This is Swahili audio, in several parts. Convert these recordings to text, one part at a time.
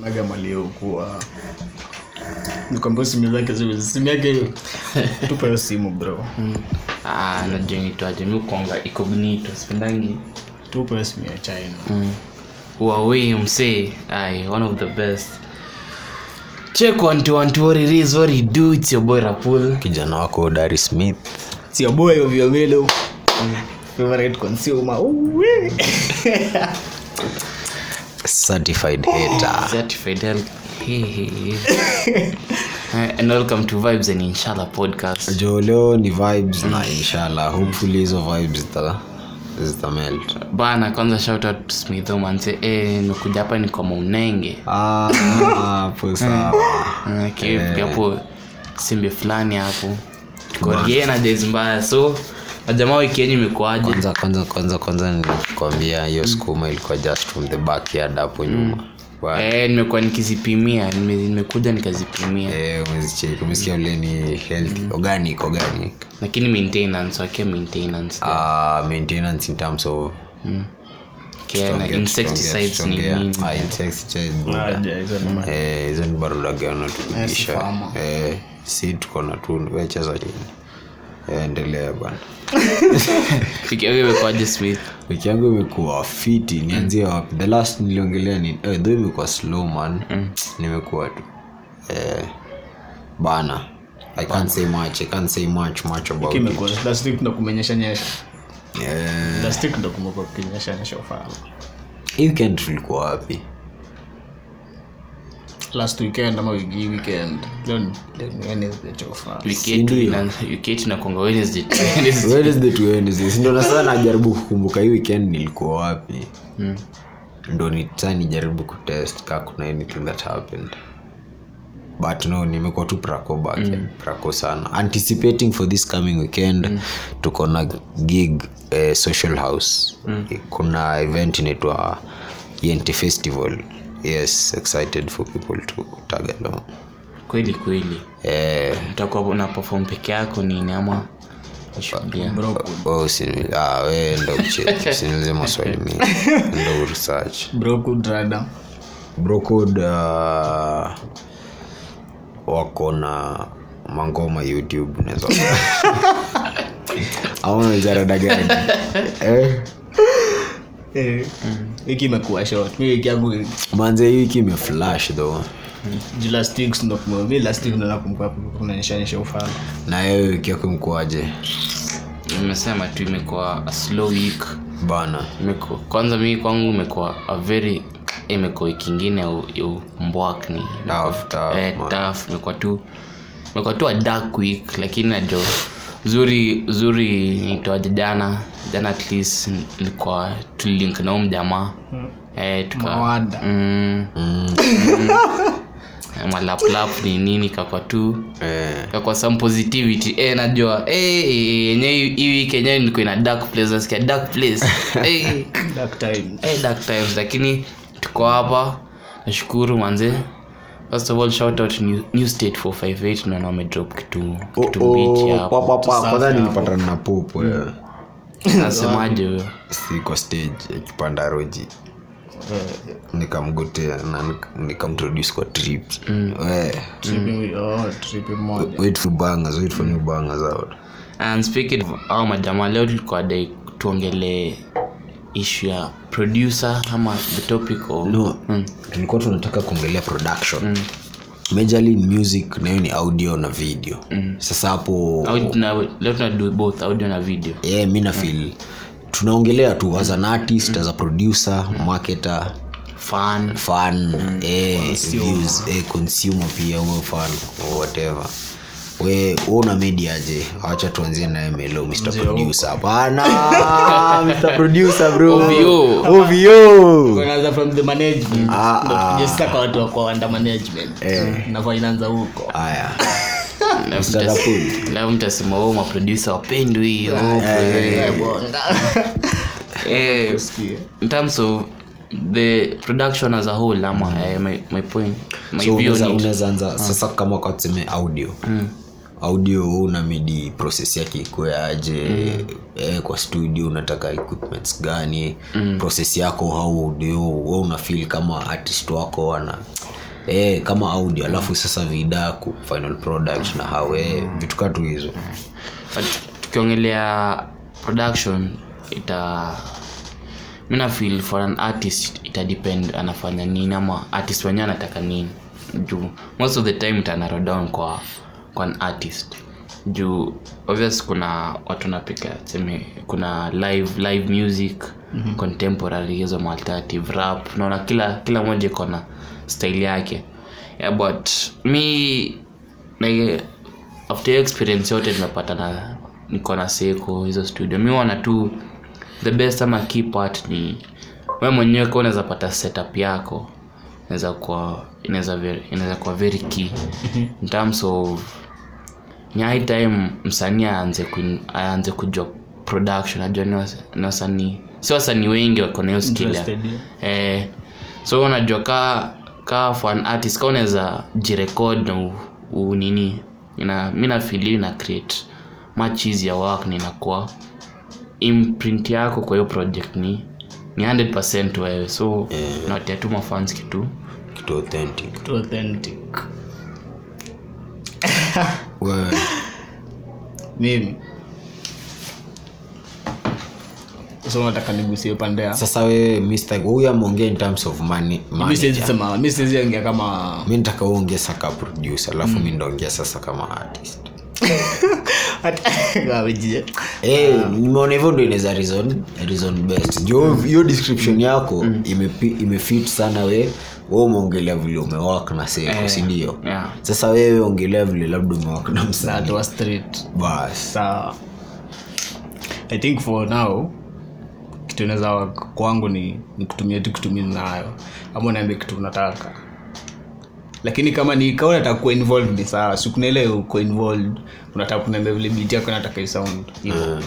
naga maliokuwa nikwambia simu zake zile simu yake tupa hiyo simu bro ah, najua nitwaje mi kuanga incognito sipendangi tupa hiyo simu ya china mm. Huawei msee ai one of the best check one to one to what it is what it do it's your boy Rapul kijana wako dari smith sio boy ovyo vile favorite consumer Uwe. certified hater certified health hey, hey, hey. Uh, and welcome to vibes and inshallah podcast jo leo ni vibes na inshallah hopefully hizo vibes zita zitamelt bana kwanza shout out to smitho manse eh nimekuja hapa ni kwa maunenge Ah, hapo sawa Ah, ki- hapo simbe fulani hapo korie na days mbaya so wajamaa wiki yenyu imekuaje kwanza kwanza kwanza kwanza nilikwambia hiyo skuma ilikuwa just from the backyard hapo nyuma Wa- eh nimekuwa nikizipimia nime- nimekuja nikazipimia eh, umezicheki umesikia ule ni healthy organic organic lakini maintenance wake maintenance uh, maintenance in terms of care na Tuongea- insecticides ni tuongea- nini Ah, insecticides, buda. Aje, hizo ni ma- Eh, hizo ni barudagano tukibisha farmer. Eh, si tuko na tu wecheza chini Eh, endelea bana wiki yako imekuaje smith wiki yangu imekuwa fiti nianzie wapi the last niliongelea ni eh, though imekuwa slow man nimekuwa tu eh, bana i can't say much i can't say much much about it kimekuwa last week ndo kumenyesha nyesha eh, last week ndo kumekuwa kukinyesha nyesha ufala hii weekend tulikuwa wapi last weekend ama wiki hii weekend leo ni leo ni Wednesday cha ufala wiki yetu ina- wiki yetu inakuanga Wednesday to Wednesday. wednesday to wednesday si ndo na sasa najaribu kukumbuka hii weekend nilikuwa wapi ndo ni saa nijaribu kutest kaa kuna anything that happened but no nimekuwa tu prako back prako sana anticipating for this coming weekend tuko na gig eh, social house kuna event inaitwa yente festival yes excited for people to tag along kweli kweli eh, utakuwa una perform peke yako nini ama ushuhudia Oh, usini- ah, we ndo kucheki usiniulize maswali mingi ndo research bro kudrada brocod uh, wako na mangoma youtube unaweza aona zarada gani eh? eh wiki imekuwa short mi wiki yangu manze hii wiki imeflash though ju last week ndo kume mi last week ndo nakumbuka kumenyesha nyesha ufala na yewe wiki yako mkuaje nimesema tu imekuwa a slow week bana Imekuwa- kwanza mi kwangu imekuwa a very imekuwa wiki ingine ya u- ya mbwakni Tough, tough, eh, man. tough imekuwa tu imekuwa tu a dark week lakini najo zuri zuri nitoaje jana jana at least ilikuwa tulilink na huyu mjamaa eh, tuka Mawada. mm, mm, malaplap ni nini kakwa tu eh, kakwa some positivity eh, najua eh, yenye hii week yenyewe nilikuwa ina dark place nasikia dark place eh, dark time eh, dark times lakini tuko hapa nashukuru manze first of all shout out new, new state 458 naona wamedrop kitu kitu mbichi hapo kwanza nilipatana na popo eh. nasemaje huyo siko stage akipanda roji nikamgotea na nik- nikamtroduce kwa trip we tripi oh tripi moja wait for bangers wait for new bangers out and speaking of au majamaa leo tulikuwa dai tuongele issue ya producer ama the topic of no tulikuwa tunataka kuongelea production majorly in music nayo ni audio na video sasa hapo Audio tuna- leo tunadu both audio na video yeah, mi nafil tunaongelea tu as an artist as a producer marketer fan fan eh, views eh, consumer pia uwe fan or whatever we una mediaje acha tuanzie naye melo mr producer hapana mr producer bro OVO. ovio Wanaanza from the management Ah, Ndo ah. tukuje sasa kwa watu wako under management nafaa inaanza huko haya Leo Mr. mtas- Rapul. leo mtasema oh maproducer wapendwi hiyo Eh, bonga. eh, Sikia. in terms of the production as a whole ama eh, my, my point my so view unaweza- on it. unaweza anza sasa kama kwa tuseme audio audio una midi process yake ikuwe aje eh, kwa studio unataka equipments gani process yako how audio we una feel kama artist wako ana eh, kama audio alafu sasa vidaku final product na hawe vitu katu hizo but tukiongelea production ita mi nafeel for an artist ita depend anafanya nini ama artist wenyewe anataka nini juu most of the time ita narrow down kwa kwa an artist juu obvious kuna watu napika seme kuna live live music mm-hmm. contemporary hizo ma alternative rap naona kila kila moja iko na style yake yeah, but mi like, after hiyo experience yote nimepata na niko na seko hizo studio mi wana tu the best ama key part ni we mwenyewe ka unaweza pata setup yako inaweza kuwa inaweza very- inaweza kuwa very key in terms of ni high time msanii aanze kuin- aanze kujua production ajua ni wasa- ni wasanii si wasanii wengi wako na hiyo skill ya- Interested, yeah. eh, so unajua ka ka for an artist ka unaweza jirekod na u, u nini ina mi nafili ina create much easier work na inakuwa imprint yako kwa hiyo project ni ni 100 wewe so yeah. nawatia tu mafans kitu kitu authentic Too authentic wewe mimi so nataka nigusie pande ya sasa wewe Mr. huyu ameongea in terms of money, mi siwezi manager. sema mi siwezi ongea kama mi nitaka uongea saka producer alafu mi ndaongea sasa kama artist Gawejie. Eh, nimeona hivyo ndo inaweza reason reason best jo hiyo description yako imepi- imefit sana we we umeongelea vile umewak na seko sindio yeah. sasa wewe ongelea vile labda umewak na msanii Natoa straight bas sawa i think for now kitu inaweza kwangu ni, ni kutumia tu kutumia nayo ama unaambia kitu unataka lakini kama ni kama unataka kuwa involved ni sawa si kuna ile uko involved unataka kuniambia vile beat yako inataka isound hivyo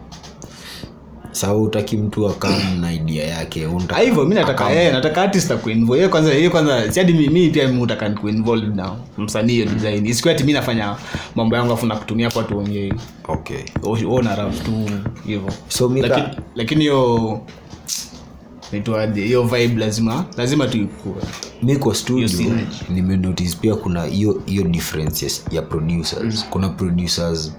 saa utaki mtu akam na idea yake Ah, unataka hivyo mi nataka eh, nataka artist akuinvolve hiyo kwanza hiyo kwanza si hadi mimi pia mimi nataka nikuinvolve na msanii hiyo design isikuwa ati mimi nafanya mambo yangu afu nakutumia kwa tuongee okay wewe una rap tu hivyo so mika lakini lakini hiyo naitwaje hiyo vibe lazima lazima tuikue mi kwa studio synergy. nimenotice pia kuna hiyo hiyo differences ya producers kuna producers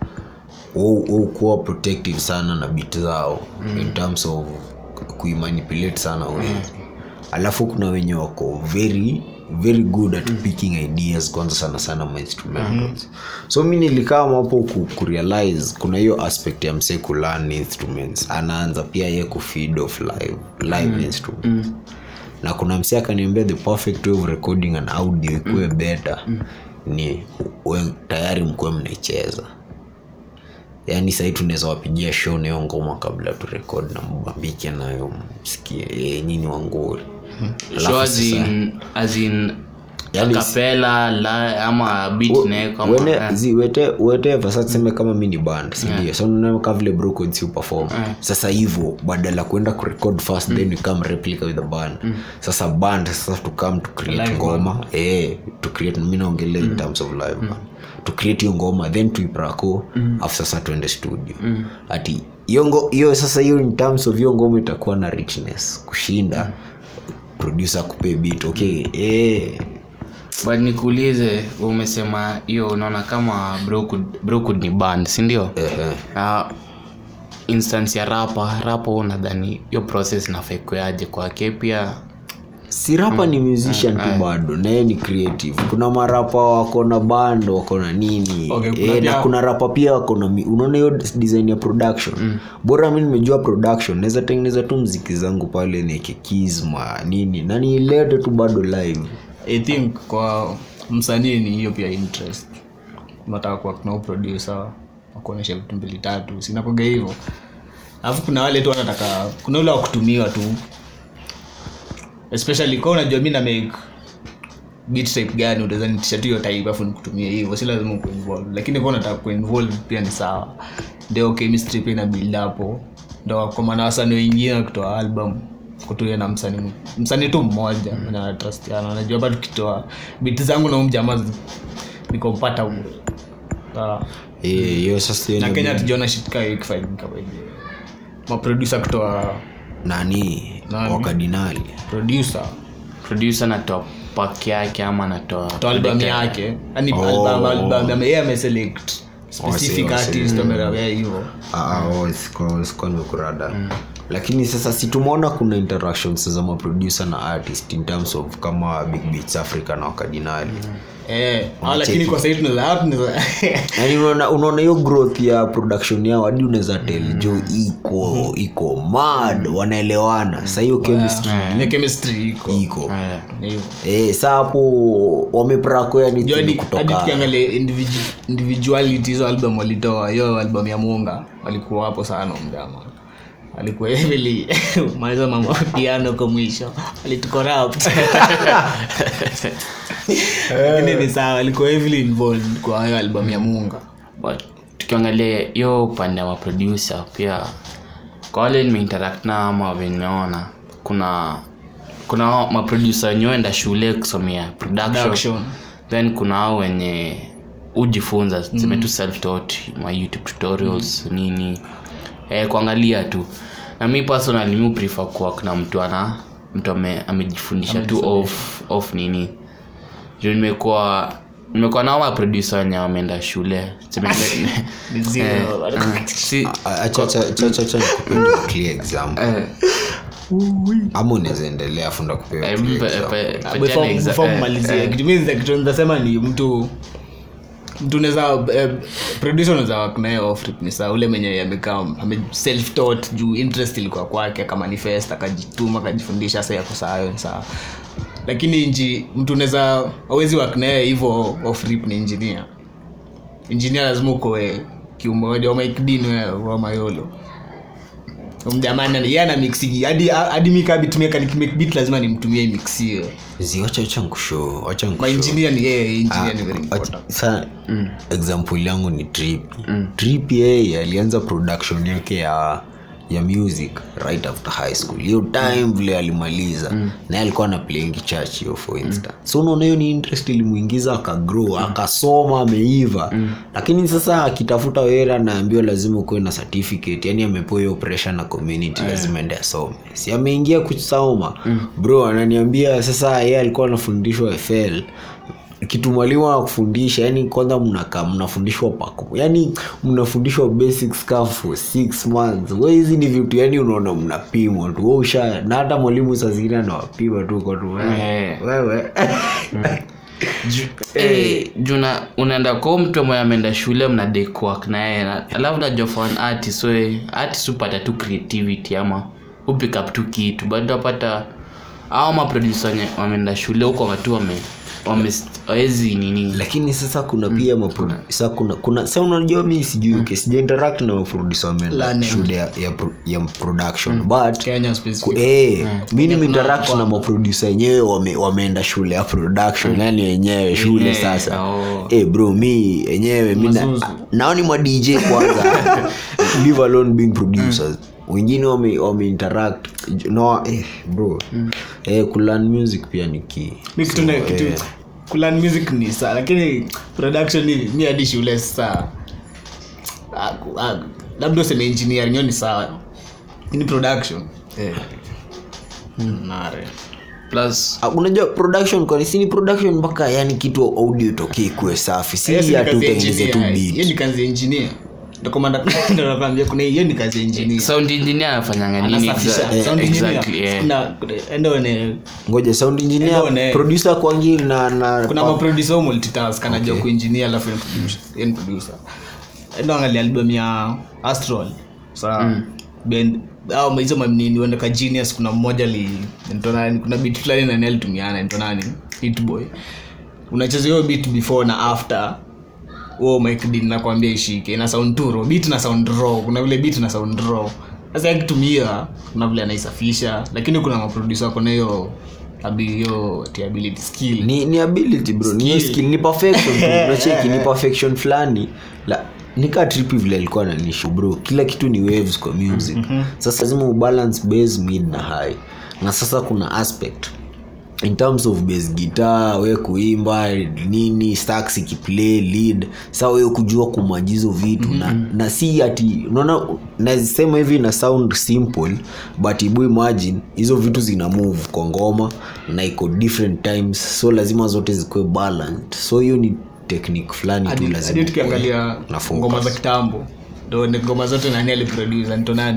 kuwa protective sana na bit zao in terms of kuimanipulate sana we alafu kuna wenye wako very very good at picking ideas kwanza sana sana ma instrumentals so mi nilikaa hapo ku, kurealize kuna hiyo aspect ya msee kulearn instruments anaanza pia ye kufeed of live live instruments na kuna msi akaniambia the perfect way of recording an audio ikuwe better ni we, tayari mkuwe mnaicheza yaani sahii tunaweza wapigia show na hiyo ngoma kabla tu record na mbambike nayo msikie eh, nyini wanguri Alafu so as sasa- in, as in Yaani- kapela la ama beat naeka ama- Wene- eh. zi- wete- whatever sasa tuseme kama mi ni band sindio so unaona kama vile Brooklyn si perform sasa hivyo badala ya kuenda kurecord first then we come replica with the band sasa band sasa to come to create Live ngoma eh to create mi naongelea in terms of live band to create hiyo ngoma then tuiprako afu sasa tuende studio ati hiyo ngo- hiyo sasa hiyo in terms of hiyo ngoma itakuwa na richness kushinda producer akupe beat okay eh but nikuulize umesema hiyo unaona kama Brookwood Brookwood ni band sindio ehe uh, instance ya rapa rapo nadhani hiyo process nafekuaje kwake pia si rapa ni musician tu bado naye ni creative kuna marapa wako na band wako na nini Okay, kuna e, na pia- kuna rapa pia wako na mi- unaona hiyo design ya production bora mi nimejua production naweza tengeneza tu mziki zangu pale nieke kizma nini na niilete tu bado live i think kwa msanii ni hiyo pia interest unataka kuwa kuna producer wakuonyesha vitu mbili tatu sinakoga hivyo alafu kuna wale tu wanataka kuna ule wa kutumiwa tu especially kwa unajua mi na make beat type gani utaweza nitisha tu hiyo type afu nikutumie hivyo si lazima kuinvolve lakini kwa unataka kuinvolve pia ni sawa ndio chemistry pia ina build hapo ndo kwa maana wasanii wengine wakitoa album kutuia na msanii msanii tu mmoja na trustiana unajua hapa tukitoa beat zangu na umjamaa nikompata huko sawa Eh, hiyo sasa hiyo na ni- kenya tujiona shitka hiyo ikifanyika by the way. maproducer kutoa nani Nani? wakadinali producer producer na top pak yake ama anatoa to album yake yani Oh. album album yeye ameselect specific Oh, si- oh, si. artist amerawea hivyo Ah, oh, siko- siko nimekurada lakini sasa si tumeona kuna interactions za maproducer na artist in terms of kama big beats africa na wakadinali eh ah, lakini kwa sasa tunaweza hapo tunaweza yani unaona unaona hiyo growth ya production yao hadi unaweza tel jo iko iko mad wanaelewana sa hiyo chemistry ni chemistry iko iko Eh, Ni hivyo eh, sa hapo wameprako yani Juu hadi- hadi kutoka tukiangalia individu- individuality hizo album walitoa hiyo album ya munga walikuwa hapo sana mjama alikuwa heavily maliza mambo ya piano kwa mwisho alitucorrupt lakini ni sawa alikuwa heavily involved kwa hiyo album ya munga but tukiangalia hiyo upande wa producer pia kwa wale nimeinteract na ama vimeona kuna kuna maproducer wenye huenda shule kusomea production, Production. then kuna hao wenye hujifunza tuseme tu self taught ma youtube tutorials nini eh, kuangalia tu na mi personally mi prefer kuwa na mtu ana mtu ame, amejifundisha tu off, off nini juu nimekuwa nimekuwa nao maproducer wenye wameenda shule Tuseme- Ni zero. Eh, si- acha acha acha acha nikupe tu clear example eh, ama unaweza endelea funda kupewa eh, clear mpe- example. pe- Ah, petiana before- exa- before eh, mmalizie, eh, kitu mimi kitu nasema ni mtu mtu unaweza eh, producer unaweza work naye off rip ni sawa ule mwenye amekaa ame self taught juu interest ilikuwa kwake akamanifest akajituma akajifundisha sasa yako sawa hiyo ni sawa lakini nji mtu unaweza hawezi work naye hivyo off rip ni engineer engineer lazima ukoe kiumoja wa Mike Dean wewe wa Mayolo mjamani yeye ana mixigi hadi hadi mimi kama beat maker nikimake beat lazima nimtumie mix hiyo zi wacha wacha nikushow wacha ma nikushow engineer ni yeye engineer Ah, ni very important wacha- sa example yangu ni trip trip yeye alianza production yake ya ya music right after high school hiyo time vile alimaliza naye alikuwa na playing church hiyo for instance so unaona hiyo ni interest ilimuingiza akagrow akasoma ameiva lakini sasa akitafuta wera anaambiwa lazima ukuwe na certificate yani amepewa hiyo pressure na community lazima ende asome si ameingia kusoma bro ananiambia sasa yeye alikuwa anafundishwa fl kitu mwalimu anakufundisha yani kwanza mnakaa mnafundishwa pako yani mnafundishwa basics ka for six months we hizi ni vitu yani unaona mnapimwa tu we usha na hata mwalimu saa zingine anawapima tu kwa tu wewe Eh. wewe Eh, juu na- unaenda kwa huyu mtu mwenye ameenda shule mna dekwak na yeye na- alafu najua for an artist we artist hupata tu creativity ama hupick up tu kitu but utapata au maproducer wenye wameenda shule huko watu wame wame wawezi nini lakini sasa kuna pia mapro- sa kuna kuna sa unajua mi sijui okay, sija interact na maproducer wameenda Learning. shule ya, ya, pro- ya production but Kenya specific Ku- eh, mi nimeinteract na maproducer wenyewe wame, wameenda shule ya production yani wenyewe shule Wenyewe, sasa oh. eh, bro mi enyewe mi na- Mazuzu. nao ni ma dj kwanza leave alone being producers wengine wame, wame interact no eh, bro eh, kulearn music pia ni key mi kitu na kitu eh. kulearn music ni saa lakini production ni mi hadi shule saa Ah, ah, labda useme engineering hiyo ni sawa ni production eh. nare plus Ah, unajua production kwani si ni production mpaka yani kitu audio itokee kuwe safi si Hiyo si ni hatu kazi ya utengeneze tu engineer. Hiyo beat ni kazi ya engineer Ndio kwa maana- ndio nakwambia kuna hiyo ni kazi ya engineer sound engineer anafanyanga nini Anasafisha. exa- Sound engineer. exactly yeah. Kuna- enda one- ngoja sound Ndio, engineer ne. producer kwangi na na kuna maproducer multitask anajua kuengineer alafu yeye producer- yeye ni producer enda angalia album ya astral sa band au hizo manini wenda ka genius kuna mmoja li nito nani kuna beat fulani nani alitumiana nito nani hitboy unacheza hiyo beat before na after huo Mike Dean nakwambia ishike na sound tu raw beat na sound raw kuna vile beat na sound raw sasa akitumia kuna vile anaisafisha lakini kuna maproducer wako na hiyo abi hiyo ati ability skill ni, ni ability bro ni hiyo skill ni perfection tu unacheki ni perfection fulani la nika tripi vile alikuwa nanishu bro kila kitu ni waves kwa music sasa lazima ubalance base mid na high na sasa kuna aspect in terms of bass guitar we kuimba nini sax ikiplay lead sa wewe kujua kumajizo vitu mm-hmm. na, na si ati unaona nasema hivi na sound simple but ibu imagine hizo vitu zina move kwa ngoma na iko different times so lazima zote zikuwe balanced so hiyo ni technique fulani tu hadi lazima hadi tukiangalia na focus. ngoma za kitambo ndo ni ngoma zote nani aliproduce nito nani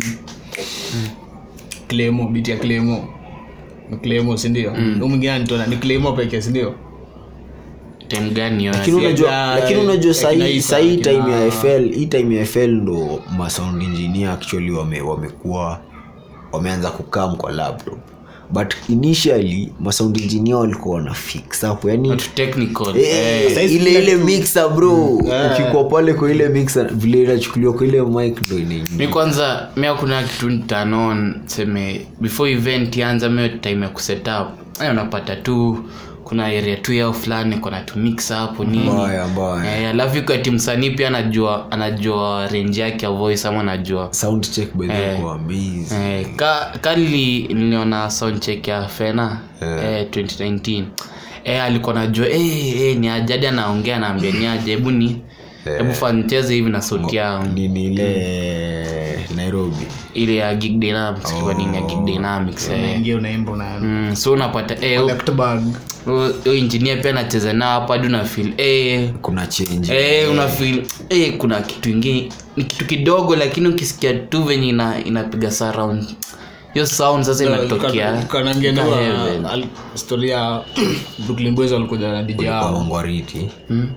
clemo biti ya clemo Ni clemo sindio mm. mwingine anitona ni clemo peke sindio time gani hiyo lakini Si unajua ya- lakini unajua ya sahii kina Isa, sahii kina- time ya fl hii time ya fl ndo masound engineer actually wame, wamekuwa wameanza kukam kwa laptop but initially masound engineer walikuwa wana fix hapo yani Watu technical Eh, eh. Saizi ile kila ile kitu- mixer bro ukikuwa pale kwa ile mixer vile inachukuliwa kwa ile mic ndo inaingia mi kwanza mi hakuna kitu ntanon seme before event ianza mio time ya kusetup Aya, unapata tu kuna area tu yao fulani kona tu mix hapo nini mbaya mbaya Eh, alafu iko ati msanii pia anajua anajua range yake ya voice ama anajua sound check by the way Eh. kwa amazing eh, ka, kali niliona soundcheck ya fena eh, 2019 eh, alikuwa najua eh, eh, ni ajadi anaongea naambia ni aje hebu ni hebu fancheze hivi na sauti yao nini ile nairobi ile ya gig dynamics kwa nini ya gig dynamics eh. unaingia unaimba una mm, so unapata eh, left bag huyo- huyo engineer pia anacheza nao hapa hadi una feel eh, kuna change eh, una feel eh, kuna kitu ingine ni kitu kidogo lakini ukisikia tu venye ina, inapiga surround hiyo sound sasa inatokea kanangenua Ika heaven. story ya brooklyn boys walikuja na dj kwa yao mangwariti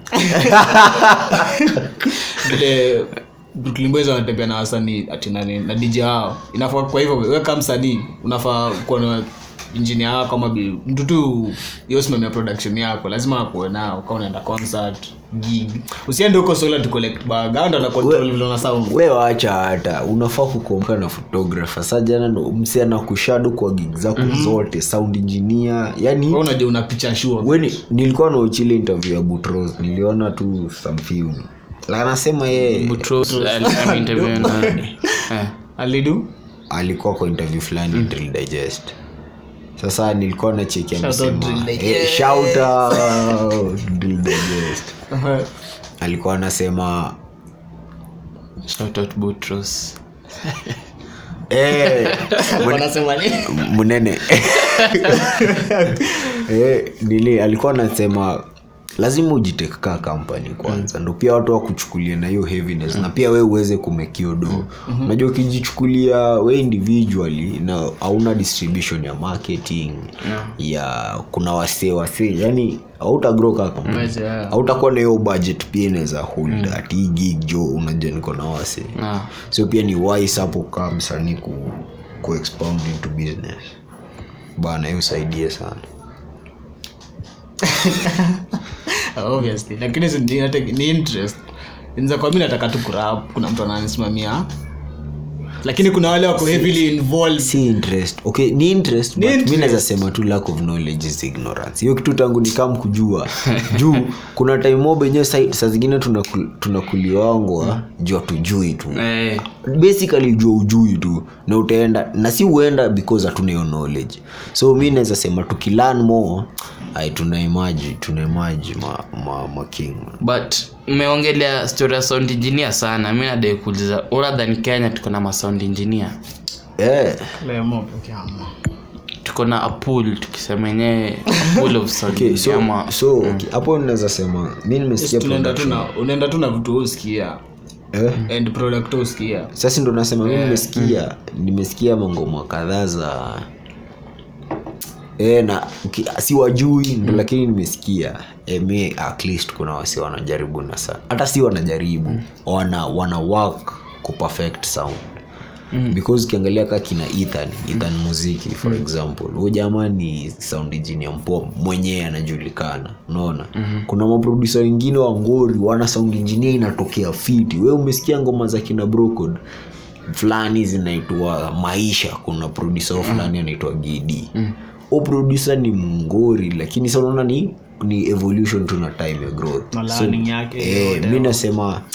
vile brooklyn boys wanatembea na wasanii ati nani na dj hao inafaa kwa hivyo weka msanii unafaa kuwa na injinia wako ama bi- mtu tu yosimamia production yako lazima akuwe nao kama unaenda concert gig usiende huko sola to collect bag au ndo ana control vile una sound we wacha hata unafaa kukomka na photographer sa jana ndo msi anakushado kwa gig zako zote sound engineer yani wewe unajua una picha sure weni nilikuwa nauchile interview ya butros niliona tu some film La anasema yeye Butros, al- ameinterview na- eh. alidu alikuwa kwa interview fulani drill digest sasa nilikuwa na cheki Shout out Drill amesema eh, shout out drill digest alikuwa anasema Shout out Butros. eh, wanasema nini mnene eh, nili alikuwa anasema lazima ujiteke kaa kampani kwanza ndo pia watu wakuchukulia na hiyo heaviness na pia we uweze kumekiodo unajua ukijichukulia we individually na hauna distribution ya marketing ya kuna wasee wasee yani hautagrow kaa kampani Uweze, yeah. hautakuwa na hiyo budget pia inaweza hold ati hii gig jo unajua niko na wasee Ah. so pia ni wise hapo kaa msanii ku, ku expound into business bana hiyo usaidie sana obviously lakini si- ni, nate- ni interest inza kwa mi nataka tu kurap kuna mtu ananisimamia lakini kuna wale wako heavily involved si interest okay ni interest Ni but mi interest. naweza sema tu lack of knowledge is ignorance hiyo kitu tangu nikam kujua juu kuna time mob enyewe sa, saa zingine tunakul- tunakuliwangwa juu hatujui tu Eh, basically jua ujui tu na utaenda na si uenda because hatuna hiyo knowledge so mi naweza sema tukilearn more ai tunaimaji tunaimaji ma, ma, ma king but mmeongelea story ya sound engineer sana mi nadai kuuliza uradhani kenya tuko na masound engineer eh Lemo peke yao. tuko na a pool tukisema yenyewe a pool of sound okay, engineer so, ama so okay, hapo naweza sema mi nimesikia tunaenda tu production. na unaenda tu na vitu usikia eh? and product usikia sasa ndo nasema mi nimesikia nimesikia mangoma kadhaa za e, na ki- si wajui ndo lakini nimesikia e, mi at least kuna wasi wanajaribu na sana hata si wanajaribu wana wana work ku perfect sound Mm. because ukiangalia ka kina ethan ethan muziki for example huyu jamaa ni sound engineer mpoa mwenyewe anajulikana unaona mm-hmm. kuna maprodusa wengine wa ngori wana sound engineer inatokea fiti we umesikia ngoma za kina brocod fulani zinaitwa maisha kuna produsa mm. fulani anaitwa gd mm. o produsa ni mngori lakini sa unaona ni ni evolution tu na time ya growth Na learning yake eh, yote. mi nasema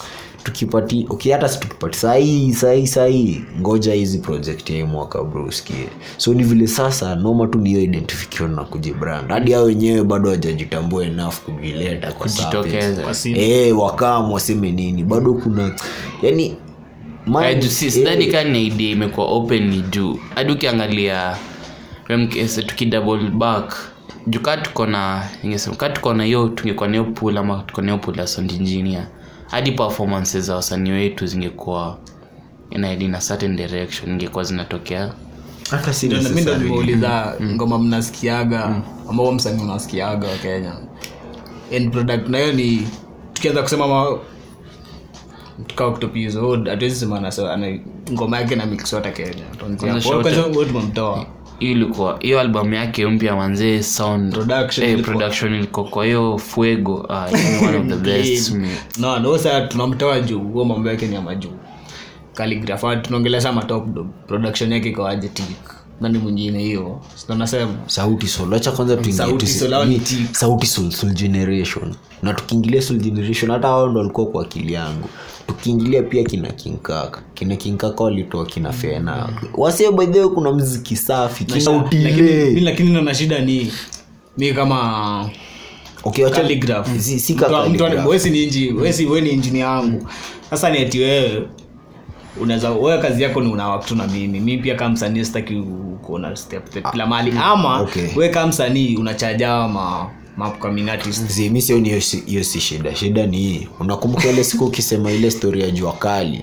tukipati okay hata si tukipati sahii sahii sahii ngoja hizi project ya hii mwaka bro usikie so ni vile sasa noma tu niyo identification na kujibrand hadi hao wenyewe bado hawajajitambua enough kuvileta kwa Kujitokeza. surface. eh wakam waseme nini bado kuna yani mind- Eh, juu si- sidhani kaa ni idea imekuwa open ni juu hadi ukiangalia MKS tukidouble back juu kaa tuko na ningesema kaa tuko na hiyo tungekuwa na hiyo pool ama tuko na hiyo pool ya sound engineer hadi performances za wasanii wetu zingekuwa inahead in a certain direction ingekuwa zinatokea hata si Ndio, na mi ndo necessary. nimeuliza ngoma mnasikiaga ambao msanii unasikiaga wa kenya end product nayo ni tukianza kusema ma tukaoktopizo hatuwezi sema anasa- ana ngoma yake na mix yote kenya Tuanzie Kwanza hapo. shote. Kwanza wewe tumemtoa hiyo ilikuwa hiyo albamu yake mpya manzee sound Production eh, ilikuwa- production ilikuwa kwa hiyo fuego ah, ni one of the best Clean. no no sasa tunamtoa juu huo mambo yake ni ya majuu calligraph tunaongelesha matop dog production yake ikawaje tik nani mwingine hiyo Sio nasema sauti sol acha kwanza tuingie Sauti tu- Sol, hao ni ni- tik. sauti sol soul generation na tukiingilia soul generation hata wao ndo walikuwa kwa akili yangu tukiingilia pia kina kinkaka kina kinkaka walitoa kina fena wasie by the way kuna mziki safi kina lakini mi- utile lakini naona shida ni mi kama okay wacha calligraph. si, si Mtu- ka mtu ana- calligraph. wewe si ni inji wewe si wewe ni engineer yangu sasa ni eti wewe unaweza wewe kazi yako ni unawak tu na mimi mi pia kama msanii sitaki u- kuona step step kila mahali ama okay. wewe kama msanii unachajawa ma ma upcoming artist Zi, mi sioni hiyo si- hiyo si shida shida ni hii unakumbuka ile siku ukisema ile story ya jua kali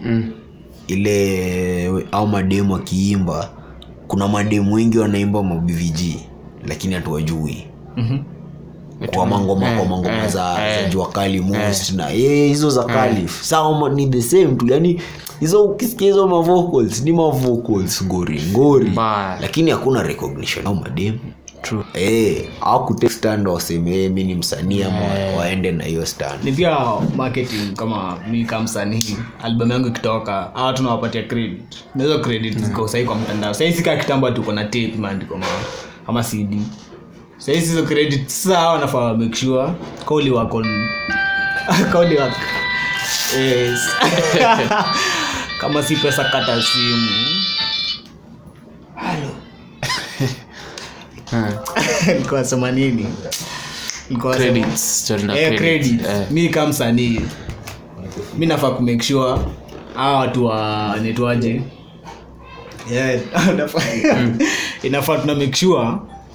ile au mademu akiimba kuna mademu wengi wanaimba mabvg lakini hatuwajui Mhm. kwa mangoma kwa mangoma za, za jua kali most na eh, hizo za kali sawa ni the same tu yani hizo ukisikia hizo mavocals ni mavocals ngori ngori Mbaya. lakini hakuna recognition au mademu True. Eh, hawakutake stand waseme mi ni msanii ama waende na hiyo stand ni pia marketing kama mi kama msanii album yangu ikitoka hawa tunawapatia credit na hizo credit ziko sahii kwa mtandao sahii sika kitambo tuko na tape imeandikwa ma ama cd sahii hizo credit sasa hawa wanafaa make sure kauli wako kauli wako yes. kama si pesa kata simu nilikuwa nasema nini Nilikuwa nasema- Credits, story na Eh, credits. credit. Eh. mi kama msanii mi nafaa kumake sure hawa watu wa netwaje yeah, nafaa- inafaa tuna make sure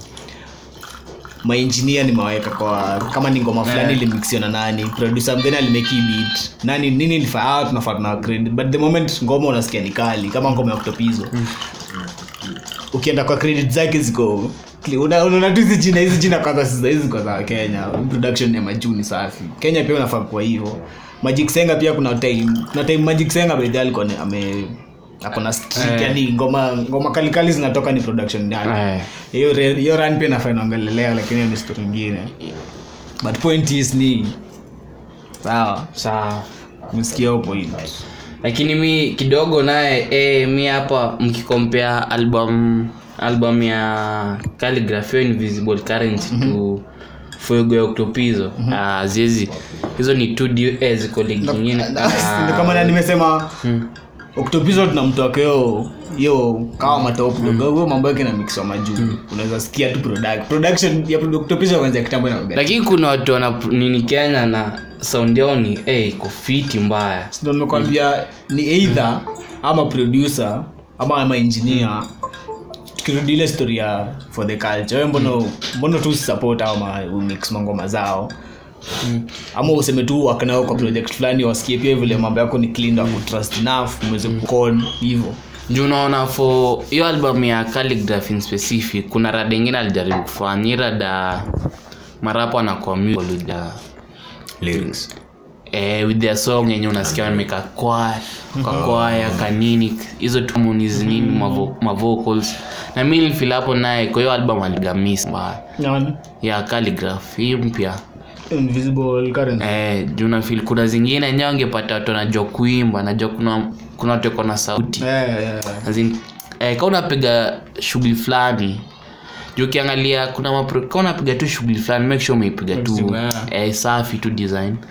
mainjinia nimewaweka kwa kama ni ngoma fulani ilimixio na nani producer mgani alimeki beat nani nini nifaa hawa tunafaa tuna credit but the moment ngoma unasikia ni kali kama ngoma ya kutopizo ukienda kwa credit zake ziko una- unaona tu hizi jina hizi jina kwanza si za- hizi kwa za kenya production ya majuu ni safi kenya pia unafaa kuwa hivyo magic senga pia kuna time kuna time magic senga bedhi alikuwa ni- ame akona streak Eh. yani ngoma ngoma kalikali zinatoka ni production yake Eh. hiyo re- hiyo run pia nafaa inaongelelea lakini hiyo ni story ingine but point is ni sawa sawa msikia hiyo point lakini mi kidogo naye eh, mi hapa mkikompea album album ya calligraphy hiyo invisible currency to fuego ya octopizo Ah, ziezi hizo ni two du- eh, ziko ligi nyingine Ndio kama na nimesema oktopizo tunamtoka hiyo hiyo kawa matop huyo mambo yake na mix wa majuu unaweza sikia tu product production ya oktopizo kwanza kitambo na lakini kuna watu wana nini kenya na sound yao ni eh, iko fiti mbaya ndio nimekwambia ni either ama producer ama ama engineer tukirudi ile story ya for the culture wewe mbona mbona tu support ama umix mangoma zao ama useme tu wakanao kwa project fulani wasikie pia vile mambo yako ni clean wa trust enough mweze kukon hivyo juu unaona for hiyo album ya calligraphy in specific kuna rada ingine alijaribu kufanya hii rada marapo anakuwa musical lyrics eh, with their song yenye unasikia wameka kwaya kakwaya kanini hizo tumonizi nini mavo- mavocals na mi nilifeel hapo naye kwa hiyo album aligamis mbaya Nani? ya calligraph hii mpya invisible currency eh, juu nafeel kuna zingine enyewe angepata watu wanajua kuimba najua kuna kuna watu wako na sauti yeah, yeah, yeah. As in, eh, ka unapiga shughuli fulani juu ukiangalia kuna mapro- ka unapiga tu shughuli fulani make sure umeipiga tu Yeah. eh, safi tu design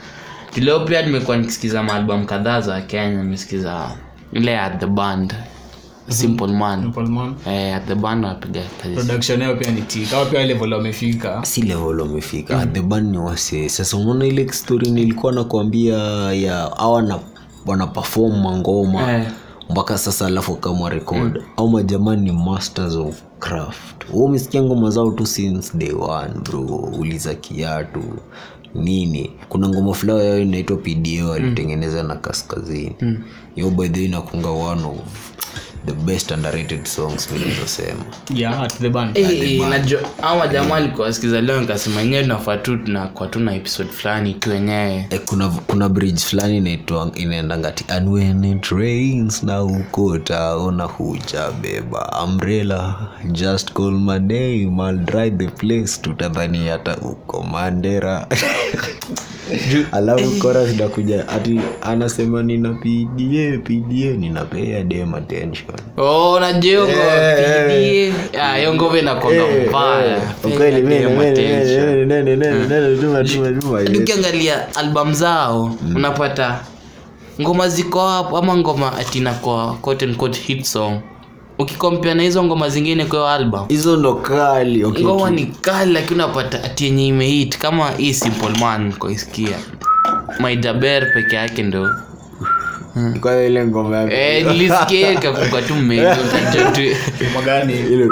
tuleo pia nimekuwa nikisikiza maalbum kadhaa za kenya nimesikiza ile at the band simple man Simple Man. eh, at the band wanapiga kazi production yao pia ni ti kama pia level wamefika si level wamefika mm. the band ni wase sasa unaona ile story nilikuwa nakwambia ya awa na wana perform mangoma Eh. mpaka sasa alafu kama record au majamani ni masters of craft Wewe umesikia ngoma zao tu since day one bro uliza kiatu nini kuna ngoma fulao yao inaitwa pdo alitengeneza na kaskazini hiyo by the way inakunga one of the best underrated songs nilizosema yeah at the band Eh, najua ama jamaa alikuwa sikiza leo nikasema enyewe tunafaa tu tunakuwa tu na episode fulani tu wenyewe Eh, kuna kuna bridge fulani inaitwa inaendangati and when it rains na uko taona huja beba umbrella just call my name I'll drive the place tutadhani hata uko mandera alafu kora zinakuja ati anasema nina pda pda ninapea dem attention oh najua hiyo ngoma inakonga mbaya ukweli mimi- Pay mimi- attention. mimi- mimi- mimi- mimi- tuma- tuma- tuma, yes. ukiangalia album zao unapata ngoma ziko hapo ama ngoma atinakwa quote and quote hit song ukikompea na hizo ngoma zingine kwa hiyo album hizo ndo kali okay, ngoma ni kali lakini unapata ati yenye imehit kama hii simple man koisikia maijaber peke yake ndo kwa hiyo ile ngoma yake eh, nilisikia ikakuka tu mmejua ukajua tu Ngoma gani ile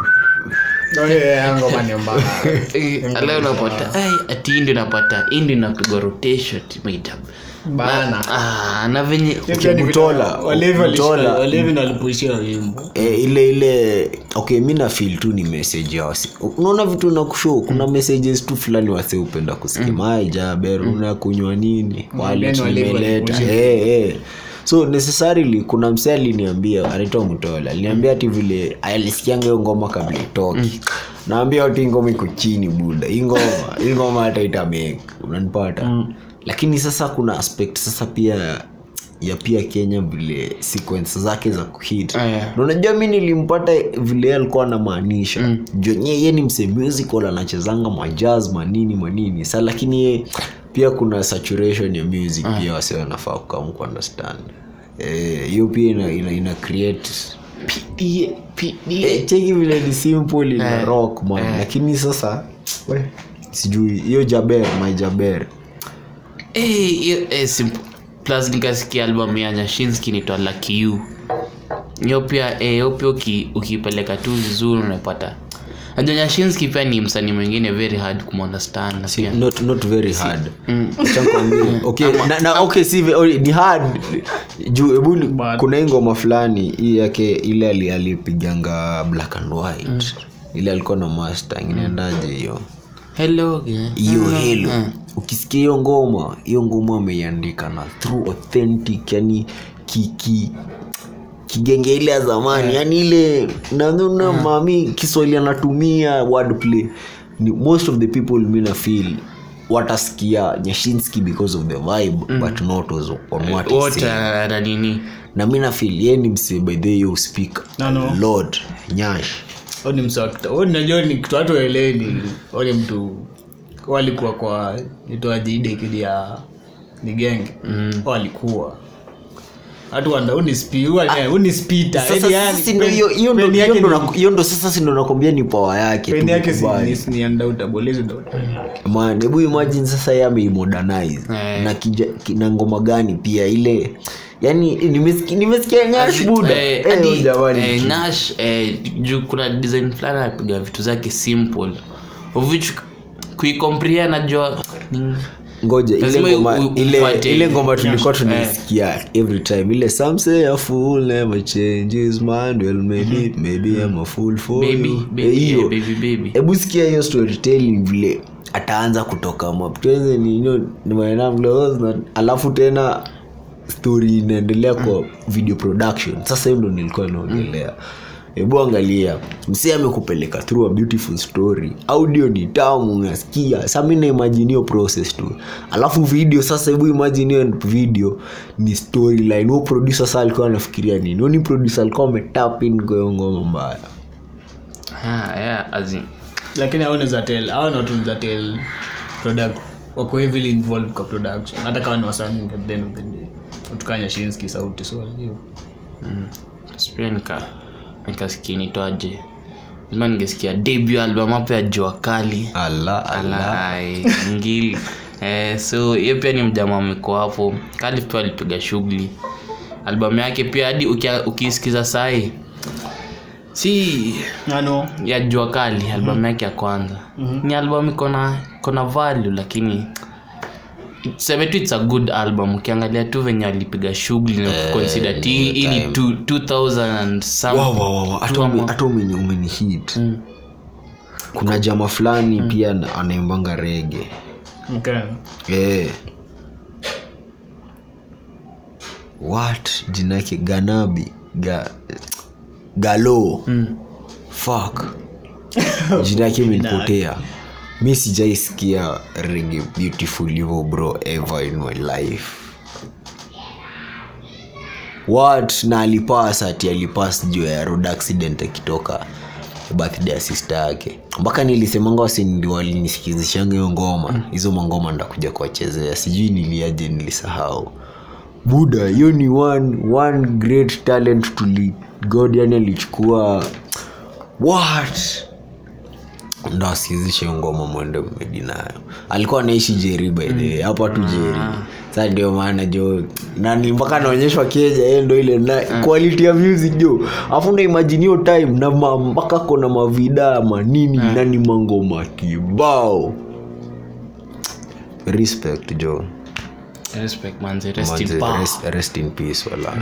Oh, yeah, yeah, ngoma ni mbaya Eh, alafu unapata ai ati hii ndio napata hii ndio inapigwa rotation ati maijaber bana ah na venye Pia ni Mtola, vita- Walevi walishika- Mtola. Walevi ndo walipuishia wimbo e, ile ile okay mi na feel tu ni message ya wasi unaona vitu na kushow kuna messages tu fulani wase upenda kusikia mai jaber unakunywa nini wale yani walevi tumeleta walikuja. eh eh so necessarily kuna msee aliniambia anaitwa mtola aliniambia ati vile alisikianga hiyo ngoma kabla itoki naambia ati ngoma iko chini buda hii ngoma hii ngoma hata itamake unanipata lakini sasa kuna aspect sasa pia ya pia kenya vile sequence zake za kuhit Eh. na unajua mi nilimpata vile yeye alikuwa anamaanisha mm. ye ni mse musical anachezanga majaz manini manini sa lakini ye pia kuna saturation ya music pia wase wanafaa kukam kuunderstand Eh, hiyo pia ina, ina, ina create PDA, PDA. Eh, cheki vile ni simple ina rock man lakini sasa we, sijui hiyo jaber my jaber Eh, hiyo- eh, simple. plus nikasikia album ya nyashinski nitwa lucky you hiyo pia eh, hiyo pia uki- ukipeleka tu vizuri unapata najua nyashinski pia ni msanii mwingine very hard kumunderstand na pia not, not very hard Acha nikwambie. okay, na, na, okay si ve- oh, ni hard juu hebu ni- kuna hii ngoma fulani hii yake ile ali- alipiganga black and white ile alikuwa na mustang inaendaje hiyo hello yeah. hiyo helo ukisikia hiyo ngoma hiyo ngoma ameiandika na through authentic yani ki, ki, kigenge ile ya zamani yani ile nanuna mami kiswahili anatumia wordplay ni most of the people mina feel watasikia nyashinski because of the vibe but not as on what he wote say. na na nini na mi nafil ye ni msee by the way you speak No, no. lord nyash Huyu ni msakta Huyu najua ni kitu watu waeleni wale mtu walikuwa kwa itoaji ile kidi ya ni genge walikuwa watu wanda huu ni spi huu ni- huu ni spita Sasa- Yaani sasa yani, si ndo pen- hiyo- hiyo ndo- pen hiyo yake ndo ni- na- hiyo ndo sasa sindo nakwambia ni pawa yake pen yake si- tumekubali. ni- ni undoubtable, hizo ndo pen yake. man hebu imagine sasa ye ameimodernize Eh. na, kija- ki- na ngoma gani pia ile yani nimesikia nimesikia nyash buda Eh, Eh, hadi, oh, jamani. eh, Nash eh, juu kuna design fulani anapiga vitu zake simple of which kuikompria najua ni- ngoja ile lazima ngoma u- u- ile, upate- ile ngoma tulikuwa Eh. tunaisikia every time ile some say a fool never changes mind well maybe maybe I'm a fool for baby you baby Eh, hiyo yeah, baby baby hebu sikia hiyo storytelling vile ataanza kutoka maptweze ninyo na alafu tena story inaendelea kwa video production sasa hiyo ndo nilikuwa naongelea hebu angalia msee amekupeleka through a beautiful story audio ni tamu unasikia sa mi naimagine hiyo process tu alafu video sasa hebu imagine hiyo video ni storyline huo producer sa alikuwa anafikiria nini huo ni producer alikuwa ametapin kwa hiyo ngoma mbaya Ah, yeah, as in- lakini au naeza tell au not naeza tell product wako heavily involved kwa production hata kama ni wasanii at the end of the day utukanya shinski sauti so hiyo pia nika nikasikia nitwaje lazima ningesikia debut album hapo ya jua kali ala ala Alai, ngili eh, so hiyo pia ni mjama amekuwa hapo kali pia alipiga shughuli albamu yake pia hadi ukia- ukiisikiza sahi si ano ya jua kali albamu yake ya kwanza ni albamu iko na iko na value lakini seme tu its a good album ukiangalia tu venye alipiga shughuli na consider ti hii ni two- 2000 and some Wow, wow, wow. Hata tu ume- ama- hata umeni umeni hit kuna jama fulani pia ana- anaimbanga rege okay. eh. what jina yake ganabi Ga, galo fuck jina yake imenipotea mi sijaisikia rege beautiful hivyo bro ever in my life what na alipas ati alipas juu ya road accident akitoka birthday ya sister yake mpaka nilisemanga wasindi walinisikizishanga hiyo ngoma hizo mangoma ndakuja kuwachezea sijui niliaje nilisahau buda hiyo ni one, one great talent tuli god yani alichukua what ndo asikizishe hiyo ngoma mwende mmedi nayo alikuwa anaishi jeri by the way hapa tu jeri sa ndio maana jo nani mpaka anaonyeshwa keja yeye ndo ile na quality ya music jo afu na imagine hiyo time na ma- mpaka kona mavida manini na ni mangoma kibao respect jo respect manze rest in Manze, power rest, rest in peace wala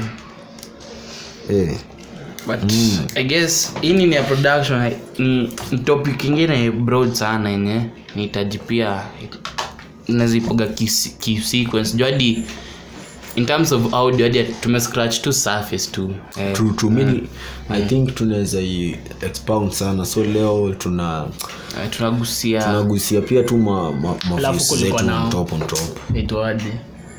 eh but i guess hii ni ya production ni, ni topic ingine broad sana yenye nihitaji pia nazipiga kis- kisequence juu hadi in terms of audio hadi tumescratch tu surface tu eh, true true mimi i think tunaweza i expound sana so leo tuna eh, tunagusia tunagusia pia tu ma, ma, ma Alafu face kulikuwa zetu na- on top on top itwaje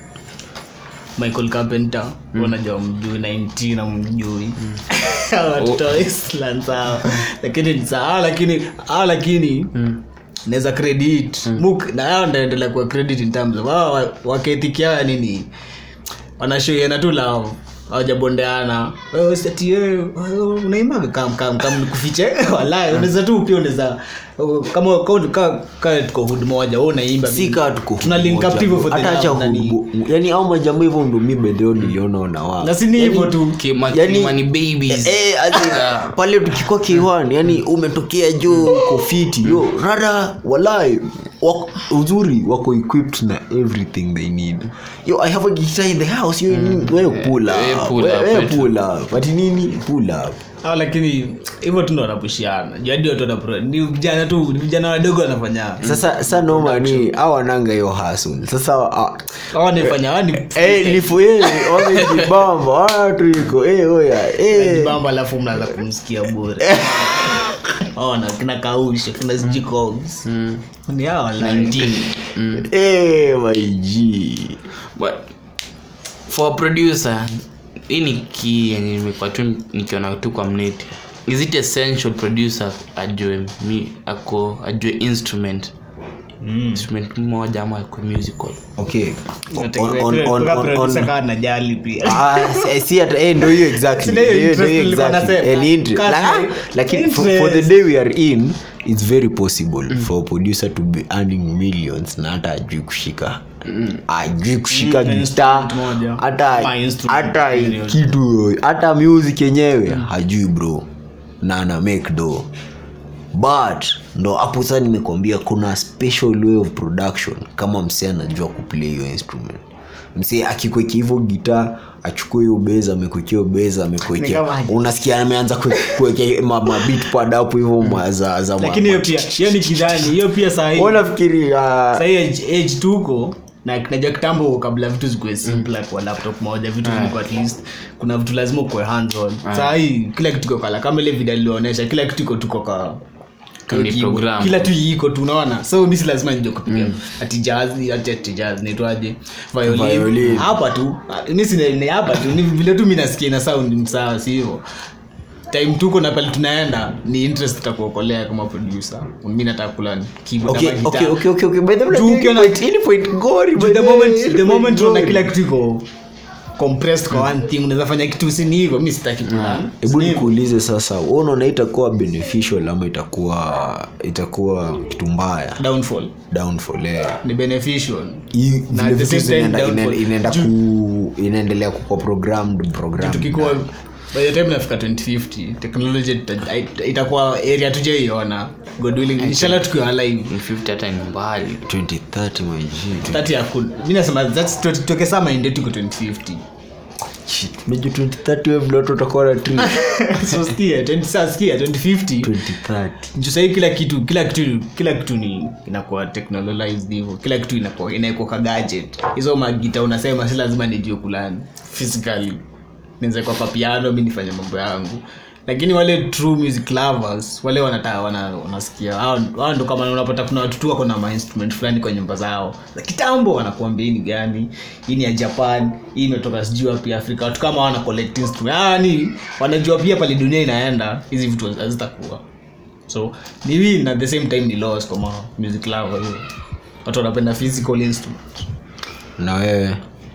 michael carpenter unajua mjui 19 na mjui watoto wa Iceland sawa lakini ni sawa lakini ah, lakini naweza credit muk na hao ndaendelea kuwa credit in terms of hao wa- waketikia nini wanashoiana tu lao hawajabondeana Wewe ati wewe, wewe unaimba kam kam kam nikufiche walai unaweza tu pia unaweza kama kama kama- kama tuko hood moja wewe unaimba si mimi- kaa tuko tuna link up hivyo for the hata acha love, nani. hubu- yani au majambo hivyo ndo mi bedheo niliona wanawaa na si ni hivyo tu Kima- Yani- Kimani babies Eh, as in, pale tukikuwa k1 yani umetokea juu uko fiti yo rada walai wako, uzuri wako equipped na everything they need yo i have a guitar in the house yo mm. wewe pull up Eh, pull wewe up, wewe wetu. pull up ati nini pull up Ah, lakini hivyo tu ndo wanapushiana jadi watu wanapro ni vijana tu ni vijana wadogo wanafanya sasa sa noma ni awananga hiyo hasul sasa ah, Hao wanaifanya wao ni eh, lifu yeye wamejibamba watu iko eh, oya eh. bamba alafu mnaanza kumsikia bure ona kina kausha kina sijikobs ni hao wala 19 mm. Eh, my G. but for a producer hii ni key yenye nimekuwa tu nikiona tu kwa mneti is it essential producer ajue mi ako ajue instrument instrument moja ama akwe musical Okay. On- on- on- on- on- kaa najali pia Ah, si- si hata- eh, ndo hiyo exactly. Si ndio hiyo Ndio- ndio interest hiyo nilikuwa exactly. nasema. Eh, ni inter- Kazi. La- lakini for, for the day we are in it's very possible for a producer to be earning millions na hata ajui kushika ajui kushika Mm, gitaa instrument moja. hata Ma instrument hata period. kitu hata music yenyewe hajui bro na ana make do but ndo hapo sasa nimekwambia kuna special way of production kama msee anajua kuplay hiyo instrument msee akikwekea hivyo gitaa achukue hiyo beza amekwekea hiyo beza Ni amekwekea kama- unasikia ameanza kue- kuwekea ma, ma beat pad hapo hivyo ma- za za ma- lakini hiyo pia hiyo ni kidhani hiyo pia sahii Wewe unafikiri ah, sahii age, age tuko na najua kitambo kabla vitu zikuwe simple like kwa laptop moja vitu vilikuwa at least kuna vitu lazima ukuwe hands on sahii kila kitu iko kala kama ile video nilionyesha kila kitu iko tuko ka Ni keyboard. program. kila tu iko tu unaona so mi si lazima nijue kupiga ati jazz ati ati jazz naitwaje violin Violin. hapa tu mi si ni hapa tu ni vile tu mi nasikia na sound msawa si hivyo time tuko na pale tunaenda ni interest itakuokolea kama producer mi nataka kula keyboard okay ama okay guitar. okay okay okay by the way Juu hii ukiona- point- hii point ngori by the the moment way, hii the point moment unaona ngori. kila kitu iko compressed kwa one thing unaweza fanya kitu sini hivyo mi sitaki plan hebu nikuulize sasa wewe unaona itakuwa beneficial ama itakuwa itakuwa kitu mbaya downfall downfall eh. ni beneficial Hii Na vile at the vitu same time zinaenda- downfall. ina- inaenda ku inaendelea kukuwa programmed programmed. tukikuwa by the time nafika 2050 technology ita- ita- itakuwa area tujaiona god willing inshallah tukiwa alive 50 hata ni mbali 2030 my G. that ya ku mi nasema that's tu- tuweke saa mind yetu iko 2050 Shit, unajua 2030 wewe vile watu watakuwa na tree. so sikia 20 saa sikia 2050 2030 juu sahii kila kitu kila kitu kila kitu ni inakuwa technologized hivyo kila kitu inakuwa inaekwa ka gadget hizo magita unasema si lazima nijue kulani physically niweze kwa papiano mi nifanye mambo yangu lakini wale true music lovers wale wanataka wana, wanasikia hao hao ndo kama unapata kuna watu tu wako na mainstrument fulani kwa nyumba zao za kitambo wanakuambia hii ni gani hii ni ya japan hii imetoka sijui wapi afrika watu kama wana collect instrument ah, ni wanajua pia pale dunia inaenda hizi vitu hazitakuwa so ni win at the same time ni loss kwa ma music lover hiyo watu wanapenda physical instrument na wewe